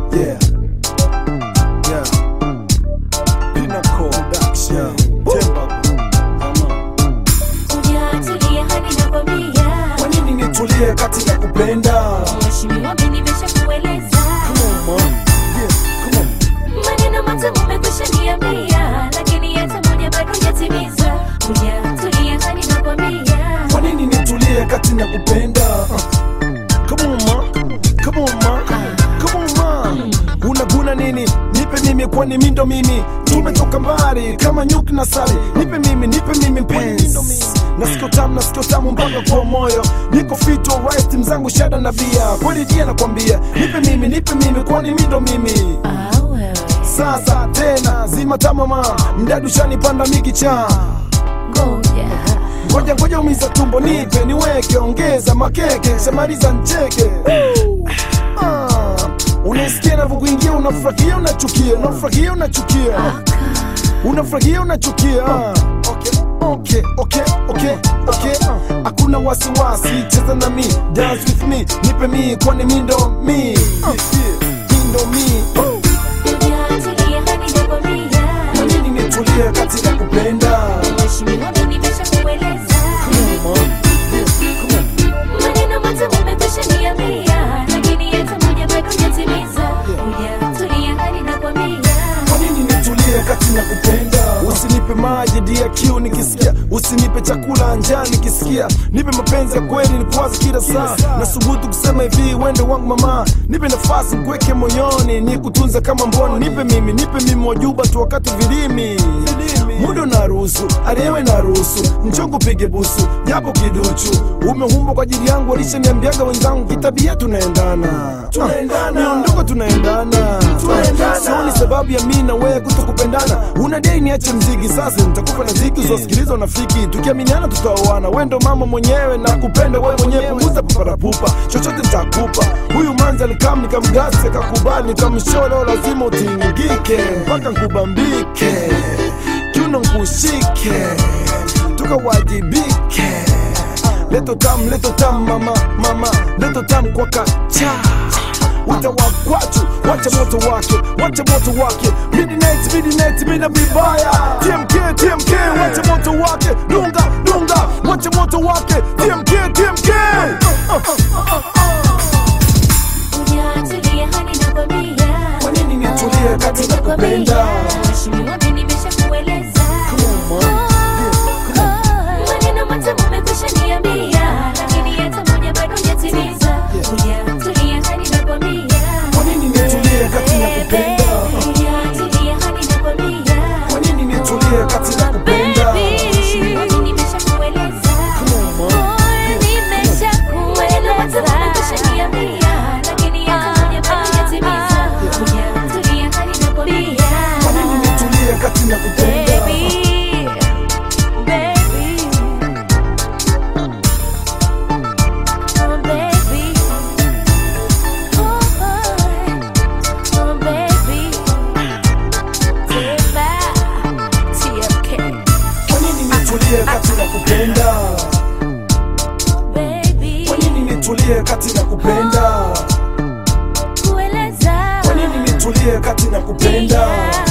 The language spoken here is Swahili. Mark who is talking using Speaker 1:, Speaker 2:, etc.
Speaker 1: Yeah. Yeah. Pinnacle Production. Temba. Come on.
Speaker 2: Hujatulia hadi nakwambia.
Speaker 1: Kwa nini nitulie kati ya kupenda?
Speaker 2: Mheshimiwa, mimi nimeshakueleza.
Speaker 1: Come on, man. Yeah, come on.
Speaker 2: Maneno matamu umekwisha niambia, lakini hata moja bado hujatimiza. Hujatulia hadi nakwambia.
Speaker 1: Kwa nini nitulie kati na kupenda? Uh. Come on, ma. Come on, ma. Come on, ma. Unaguna nini? Nipe mimi kwani mimi ndo mimi. Tumetoka mbali kama nyuki na sali. Nipe mimi, nipe mimi mpenzi. Nasikio tamu, nasikio tamu mpaka kwa moyo. Niko fit alright, mzangu shada na bia. Kweli dia nakwambia, nipe mimi, nipe mimi kwani mimi ndo mimi.
Speaker 2: Ah, wewe.
Speaker 1: Sasa tena zima tamama, mdadu shanipanda mikicha.
Speaker 2: Ngoja.
Speaker 1: Ngoja ngoja umiza tumbo nipe niweke ongeza makeke shamaliza ncheke Ah, Unasikia navyokuingia unafurahia unachukia unafurahia unachukia unafurahia unachukia Ah, okay, okay, okay, okay, okay. Hakuna wasiwasi cheza na mi dance with me nipe mi kwani mi ndo mi Ah, mi ndo mi Oh,
Speaker 2: Hujatulia hadi nakwambia.
Speaker 1: kwa nini nitulie katika kupenda
Speaker 2: Mheshimiwa, mimi nimeshakueleza.
Speaker 1: Come on, come on.
Speaker 2: Maneno matamu umekwisha niambia, lakini hata moja bado hujatimiza. Hujatulia hadi nakwambia.
Speaker 1: Kwa nini nitulie kati na kupenda? Usinipe maji DQ nikisikia, usinipe chakula njaa nikisikia, nipe mapenzi ya kweli nikwaze kila saa. Nasubutu kusema hivi, wende wangu mama, nipe nafasi nikuweke moyoni, nikutunze kama mboni, nipe mimi, nipe mimi wajuba tu wakati vilimi muda unaruhusu, aliyewe naruhusu, mchongo pige busu, japo kiduchu, umeumbwa kwa ajili yangu, walishaniambiaga wenzangu, kitabia tunaendana, tunaendana, miondoko tunaendana, sioni sababu ya mimi na wewe kutokupendana. Unadai niache mziki, sasa nitakupa na ziki uzosikiliza unafiki, tukiaminiana tutaoana. Wewe ndo mama mwenyewe na kupenda wewe mwenyewe, punguza paparapupa, chochote nitakupa. Huyu manzi alikam nikamgasi, akakubali, nikamsholo, lazima utingike mpaka nkubambike kiuno nkushike tukawajibike leto tam leto tam mama mama leto tam kwa kacha utawakwatu wacha moto wake wacha moto wake midnight midnight mina vibaya tmk tmk wacha moto wake dunga dunga wacha moto wake tmk tmk
Speaker 2: Hujatulia hadi nakwambia.
Speaker 1: Kwa nini nitulie kati na kupenda?
Speaker 2: Mheshimiwa, mimi nimeshakueleza.
Speaker 1: Come on, man.
Speaker 2: Maneno matamu umekwisha niambia, lakini hata moja bado hujatimiza. Hujatulia hadi nakwambia.
Speaker 1: Kwa nini nitulie kati na kupenda?
Speaker 2: Hujatulia hadi nakwambia.
Speaker 1: Kwa nini nitulie kati na kupenda?
Speaker 2: Mheshimiwa, mimi nimeshakueleza.
Speaker 1: Come on, man.
Speaker 2: Maneno matamu umekwisha niambia, lakini hata moja bado hujatimiza. Hujatulia hadi nakwambia.
Speaker 1: Kwa nini nitulie kati na kupenda?
Speaker 2: Baby, baby, oh baby, oh oh baby, Tiba, TFK,
Speaker 1: Kwa nini nitulie kati na kupenda?
Speaker 2: baby,
Speaker 1: Kwa nini nitulie kati na kupenda?
Speaker 2: kueleza,
Speaker 1: Kwa nini nitulie kati na kupenda?
Speaker 2: yeah.